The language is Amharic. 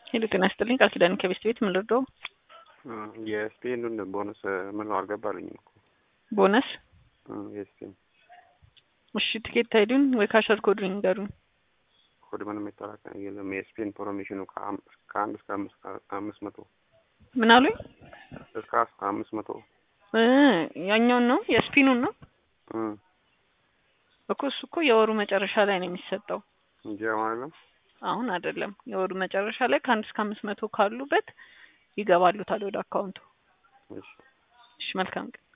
ሄሎ ጤና ይስጥልኝ ቃል ኪዳን ከቤስት ቤት ምን ልርዳው? የስፔኑን ቦነስ ምን ነው አልገባልኝም እኮ ቦነስ የስፔን እሺ ትኬት አይዱን ወይ ካሸር ኮድ ንገሩኝ። ኮድ ምንም የጠራቀ የለም። የስፔን ፕሮሞሽኑ ከአንድ እስከ አምስት መቶ ምን አሉኝ? እስከ አምስት መቶ እ ያኛውን ነው የስፒኑን ነው እኮ እሱ እኮ የወሩ መጨረሻ ላይ ነው የሚሰጠው እንጂ ማለት አሁን አይደለም። የወሩ መጨረሻ ላይ ከአንድ እስከ አምስት መቶ ካሉበት ይገባሉታል ወደ አካውንቱ። እሺ እሺ መልካም ቀን